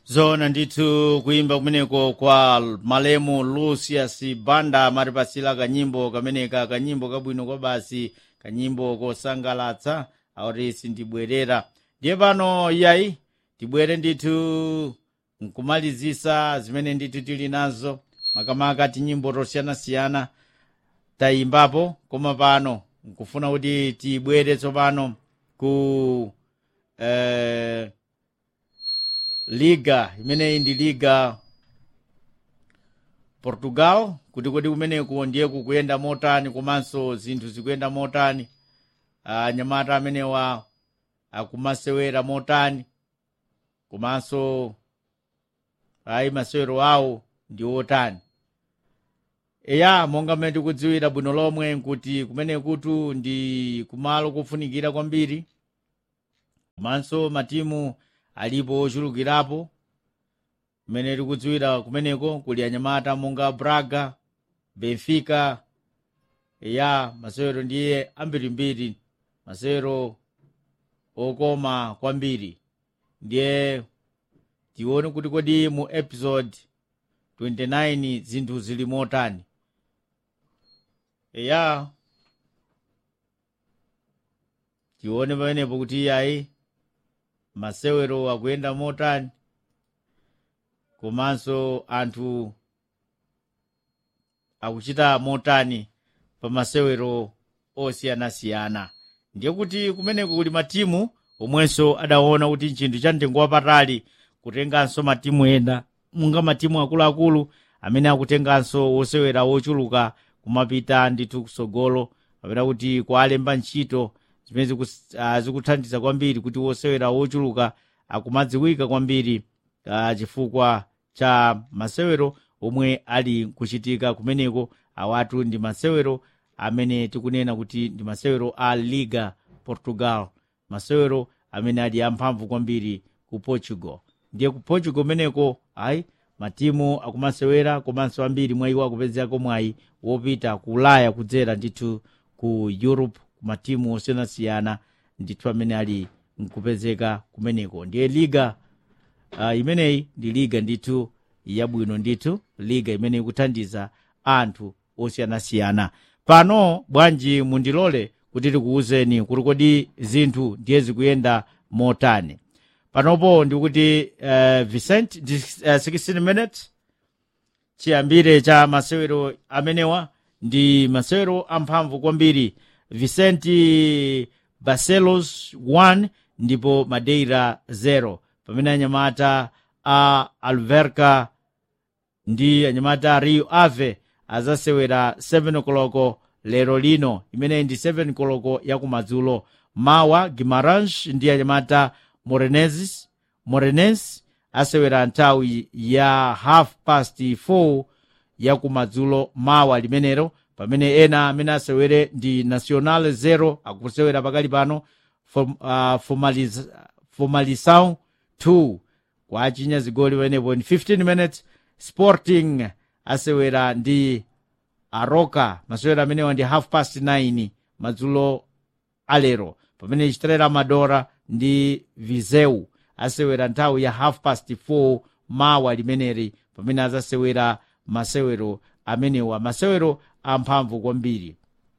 zona ndithu kuyimba kumeneko kwa malemu lucius banda matipasira kanyimbo kameneka kanyimbo kabwino kwa basi kanyimbo kosangalatsa akuti sindibwerera ndiye pano yayi tibwere ndithu nkumalizisa zimene ndithu tili nazo makamaka tinyimbo tosiyanasiyana tayimbapo koma pano nkufuna kuti tibwere tsopano ku eh, liga imeneyi ndi liga portugal kuti kodi kumeneko ndiye kukuyenda motani komanso zinthu zikuyenda motani anyamata amenewa akumasewera motani komanso ayi masewero awo ndi otani eya monga mmene tikudziwira bwino lomwe nkuti kumene kutu ndi kumalo kofunikira kwambiri komanso matimu alipo ochulukirapo mmene tikudziwira kumeneko kuli anyamata monga braga benfica eya masewero ndiye ambirimbiri masewero okoma kwambiri ndiye tione kuti kodi mu episode 29 zinthu zili motani eya tione pamenepo kuti iyayi masewero akuyenda motani komanso anthu akuchita motani pa masewero osiyanasiyana ndiye kuti kumeneko kuli matimu omwenso adaona kuti chinthu cha mtengo wapatali kutenganso matimu ena munga matimu akuluakulu amene akutenganso wosewera wochuluka kumapita ndithu kusogolo kapena kuti kwalemba ntchito zimene zikus- ah, zikuthandiza kwambiri kuti wosewera wochuluka akumadziwika kwambiri ah, chifukwa cha masewero omwe ali kuchitika kumeneko awatu ndi masewero amene tikunena kuti ndi masewero a liga portugal masewero amene ali amphamvu kwambiri ku portugal ndiye ku portugal kumeneko ayi matimu akumasewera komanso ambiri mwa iwo akupezerako mwayi wopita ku ulaya kudzera ndithu ku europe ku matimu osiyanasiyana ndithu amene ali nkupezeka kumeneko ndiye liga uh, imeneyi ndi liga ndithu yabwino ndithu liga imene ikuthandiza anthu osiyanasiyana pano bwanji mundilole kuti tikuwuzeni kuti kodi zinthu ndiye zikuyenda motani panopo ndikuti uh, vicent ndi uh, 16 minutes chiyambire cha masewero amenewa ndi masewero amphamvu kwambiri vicenti barcelos 1 ndipo madeira 0 pamene anyamata a alverca ndi anyamata rio ave azasewera 7 koloko lero lino imeneyi ndi 7 koloko yakumadzulo mawa gimarange ndi anyamata morenenses morenense asewera nthawi ya half past 4 yakumadzulo mawa limenero pamene ena amene asewere ndi national 0 akusewera pakali pano Form, uh, formaliz, formalização 2 kwachinya zigoli pamenepo in 15 minutes sporting asewera ndi aroka masewero amenewa ndi half past 9 madzulo alero pamene estrela madora ndi viseu asewera nthawi ya half past 4 mawa limeneri pamene azasewera masewero amenewa masewero amphamvu kwambiri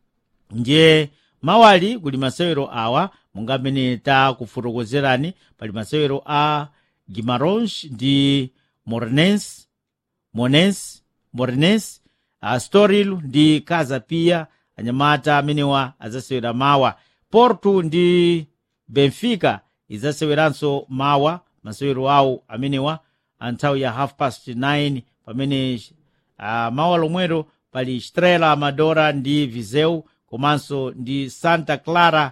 ndiye mawali kuli masewero awa monga amene takufotokozerani pali masewero a gimaronge ndi mornens monens mornes astoril ndi casa pia anyamata amenewa azasewera mawa porto ndi benfica izaseweranso mawa masewero awo amenewa anthawi ya half past 9 pamene uh, mawa lomwero pali estrela amadora ndi viseu komanso ndi santa clara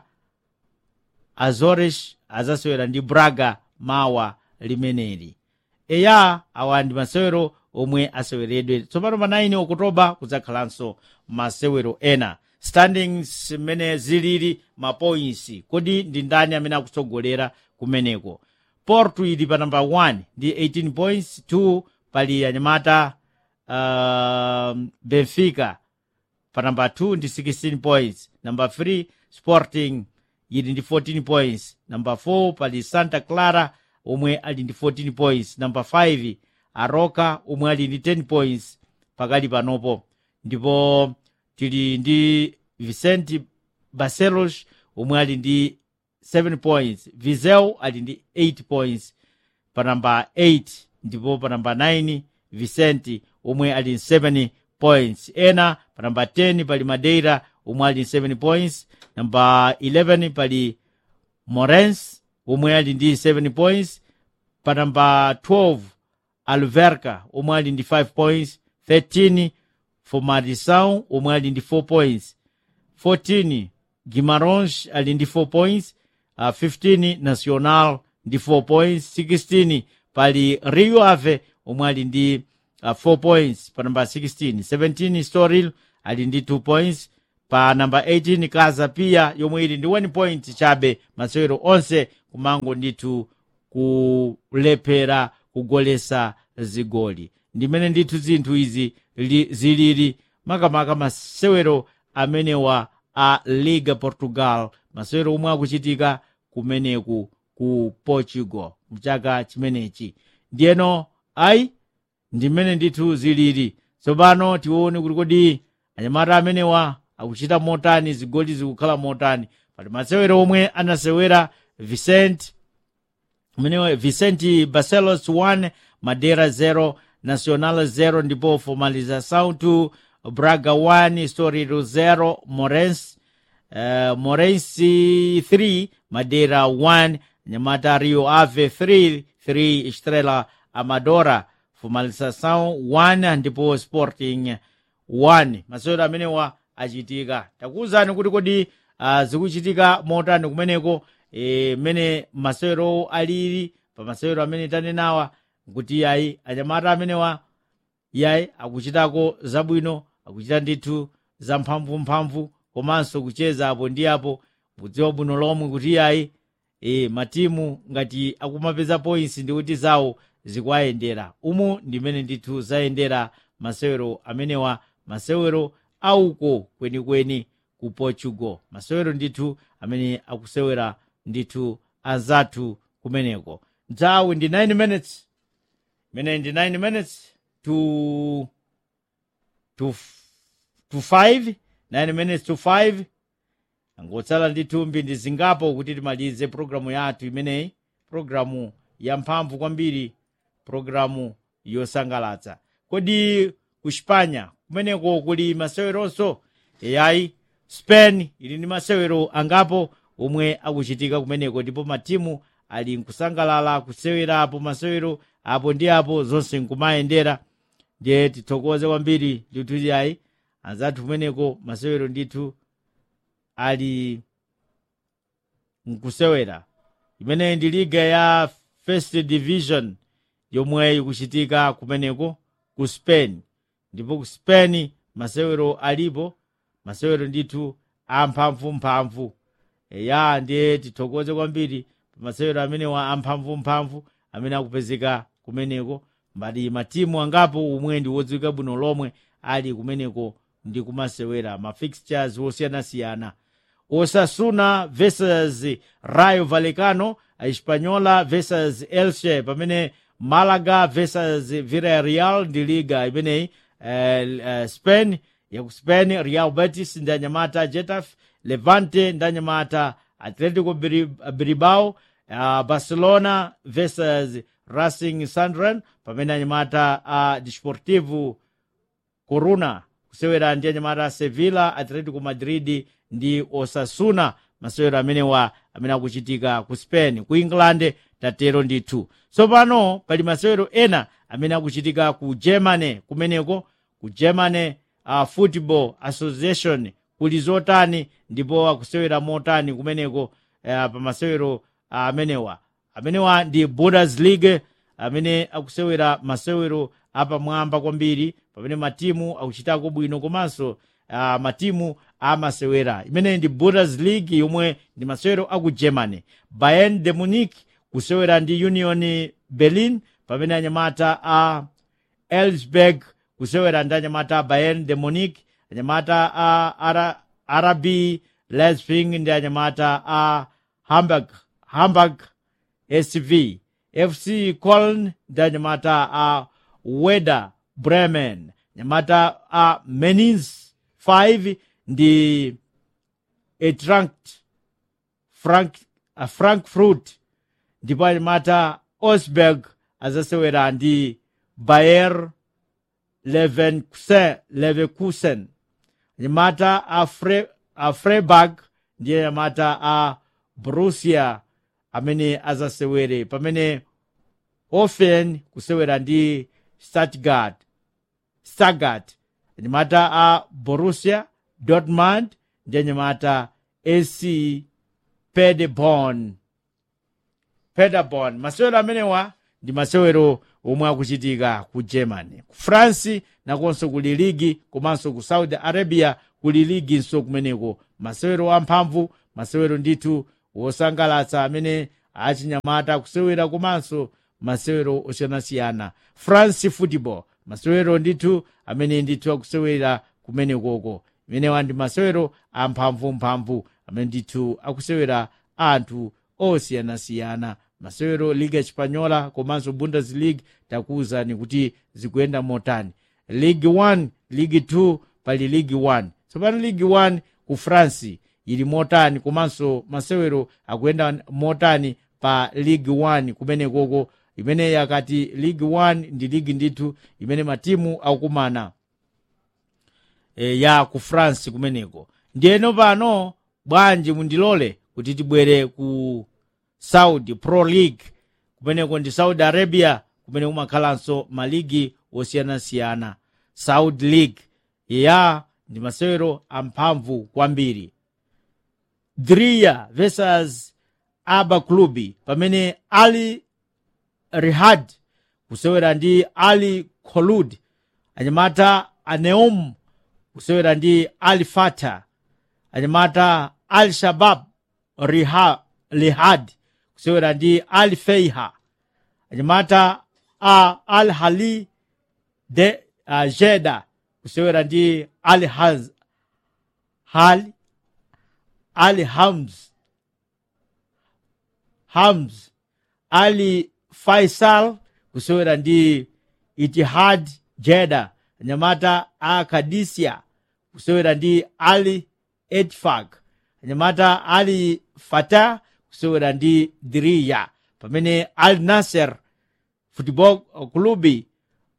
azores azasewera ndi braga mawa limeneli eya awa ndi masewero omwe aseweredwe tsopano pa 9 okutoba kudzakhalanso masewero ena standings mmene zilili mapoints kodi ndi ndani amene akutsogolera kumeneko porto ili pa namba 1 ndi 18 points 2 pali anyamata uh, benfica pa namba 2 ndi 16 points namba 3 sporting ili ndi 14 points namba 4 pali santa clara omwe ali ndi 14 points number 5 aroka omwe ali ndi 10 points pakali panopo ndipo tili ndi vicente barcelos omwe ali ndi 7 points vizel ali ndi 8 points pa namba 8 ndipo pa namba 9 vicente omwe ali ndi 7 points ena pa namba 10 pali madeira omwe ali ndi 7 points namba 11 pali morens omwe ali ndi 7 points pa namba 12 alverca omwe ali ndi 5 points 13 formadição omwe ali ndi 4 points 14 guimarães ali ndi 4 points uh, 15 nacional ndi 4 points 16 pali rio ave omwe ali ndi uh, 4 points pa namba 16 17 storil ali ndi 2 points pa namba 18 kaza pia yomwe ili ndi 1 point chabe masewero onse kumango ndithu kulephera kugolesa zigoli ndimene ndithu zinthu izi li, zilili makamaka masewero amenewa a liga portugal masewero omwe akuchitika kumeneku ku portugal mchaka chimenechi ndiyeno ayi ndimene ndithu zilili tsopano tione kuti kodi anyamata amenewa akuchita motani zigoli zikukhala motani pali masewero omwe anasewera vicente mwenewe vicente barcelos 1 madeira 0 nacional 0 ndipo formalização tu braga 1 storiro 0 morens uh, morensi 3 madeira 1 nyamata rio ave 3 3 estrela amadora formalização 1 ndipo sporting 1 masewero amenewa achitika takuwuzani kuti kodi uh, zikuchitika motani kumeneko e, mene masewero alili pa masewero amene tanenawa nkuti yayi anyamata amenewa yayi akuchitako zabwino akuchita ndithu zamphamvumphamvu komanso kucheza apo ndi apo kudziwa bwino lomwe kuti yayi e, matimu ngati akumapeza points ndikuti zawo zikuayendera umu ndimene ndithu zayendera masewero amenewa masewero auko kwenikweni ku portugal masewero ndithu amene akusewera ndithu azathu kumeneko nthawi ndi 9 minutes imene ndi 9 minutes to to to 5 9 minutes to 5 angotsala ndithu mphindi zingapo kuti timalize programu yathu imeneyi programu yamphamvu kwambiri programu yosangalatsa kodi ku spanya kumeneko kuli maseweronso yayi spain ili ndi masewero angapo omwe akuchitika kumeneko ndipo matimu ali nkusangalala kusewerapo masewero apo ndi apo zonse nkumayendera ndiye tithokoze kwambiri ndithu yayi anzathu kumeneko masewero ndithu ali nkusewera imeneyi ndi liga ya first division yomwe ikuchitika kumeneko ku spain ndipo ku spain masewero alipo masewero ndithu amphamvumphamvu ya ndiye tithokoze kwambiri pa masewero amenewa amphamvumphamvu amene akupezeka kumeneko mbali matimu angapo omwe ndi wodziwika bwino lomwe ali kumeneko ndi kumasewera mafixtures osiyanasiyana osasuna versus rayo vallecano espanyola versus elche pamene malaga versus villarreal ndi liga imeneyi uh, uh, spain yaku spain real betis ndi anyamata getafe levante ndi anyamata atletico bilbao uh, barcelona versus racing sandran pamene anyamata a uh, desportivo coruna kusewera ndi anyamata sevilla atletico madrid ndi osasuna masewero amenewa amene akuchitika ku spain ku england tatero ndithu tsopano pali masewero ena amene akuchitika ku germany kumeneko ku germany uh, football association kuli zotani ndipo akusewera motani kumeneko uh, pa masewero uh, amenewa amenewa ndi bundesliga amene akusewera masewero apamwamba kwambiri pamene matimu akuchitako bwino komanso uh, matimu amasewera imeneyi ndi bundesliga yomwe ndi masewero aku germany bayern de munich kusewera ndi union berlin pamene anyamata a uh, elsberg kusewera ndi anyamata a bayern de munich anyamata a uh, rb leipzig ndi anyamata a hamburg hamburg sv fc coln ndi anyamata a weda bremen anyamata a menins 5 ndi etrankt frank, a frankfurt ndipo anyamata osberg azasewera ndi bayer leverkusen leverkusen anyamata a, Fre, a freiburg ndi anyamata a borussia amene azasewere pamene ofen kusewera ndi stuttgart stuttgart anyamata a borussia dortmund ndi anyamata ac paderborn paderborn masewero amenewa ndi masewero omwe akuchitika ku germany ku france nakonso kuli ligi komanso ku saudi arabia kuli liginso kumeneko masewero amphamvu masewero ndithu wosangalatsa amene achinyamata kusewera komanso masewero osiyanasiyana france football masewero ndithu amene ndithu akusewera kumenekoko imenewa ndi masewero amphamvumphamvu amene ndithu akusewera anthu osiyanasiyana masewero liga espanyola komanso bundesliga takuwuzani kuti zikuyenda motani league 1 league 2 pali league 1 tsopano league 1 ku france ili motani komanso masewero akuyenda motani pa league 1 kumenekoko imene yakati league 1 ndi ligi ndithu imene matimu akukumana e, ya ku france kumeneko ndiyeno pano bwanji mundilole kuti tibwere ku saudi pro league kumeneko ndi saudi arabia kumene kumakhalanso maligi osiyanasiyana saudi league ya ndi masewero amphamvu kwambiri driya versus aba clubi pamene ali rihad kusewera ndi ali kholud anyamata aneum kusewera ndi al fata anyamata al shabab riha lihad kusewera ndi al feiha anyamata a al hali de uh, jeda kusewera ndi al haz hal al hams hams ali faisal kusewera ndi itihad jeda anyamata a kadisia kusewera ndi ali etfak anyamata ali fata kusewera ndi diriya pamene al nasser football klubi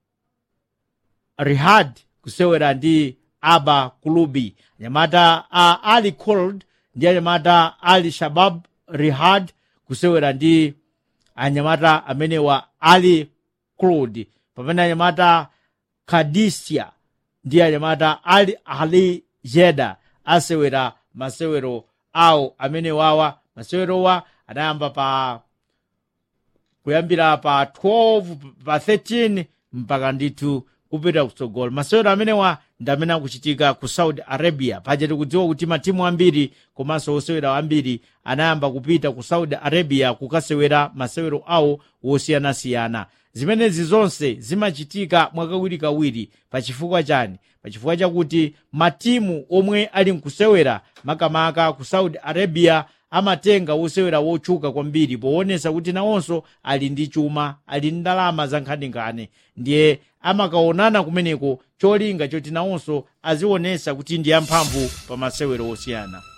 rihad kusewera ndi aba klubi anyamata a ali cold ndi anyamata ali shabab rihad kusewera ndi anyamata amenewa ali crud pamene anyamata kadisia ndi anyamata ali ali jeda asewera masewero awo amene wawa masewerowa adayamba pa kuyambira pa 12 pa 13 mpaka ndithu kupita kutsogolo masewero amenewa ndi amene akuchitika ku saudi arabia paja tikudziwa kuti matimu ambiri komanso osewera ambiri anayamba kupita ku saudi arabia kukasewera masewero awo wosiyanasiyana zimenezi zonse zimachitika mwakawirikawiri pachifukwa chani pachifukwa chakuti matimu omwe ali mkusewera makamaka ku saudi arabia amatenga wosewera wotchuka kwambiri poonesa kuti nawonso ali ndi chuma ali ndi ndalama za nkhaninkhani ndiye amakaonana kumeneko cholinga choti nawonso azionesa kuti ndi amphamvu pa masewero osiyana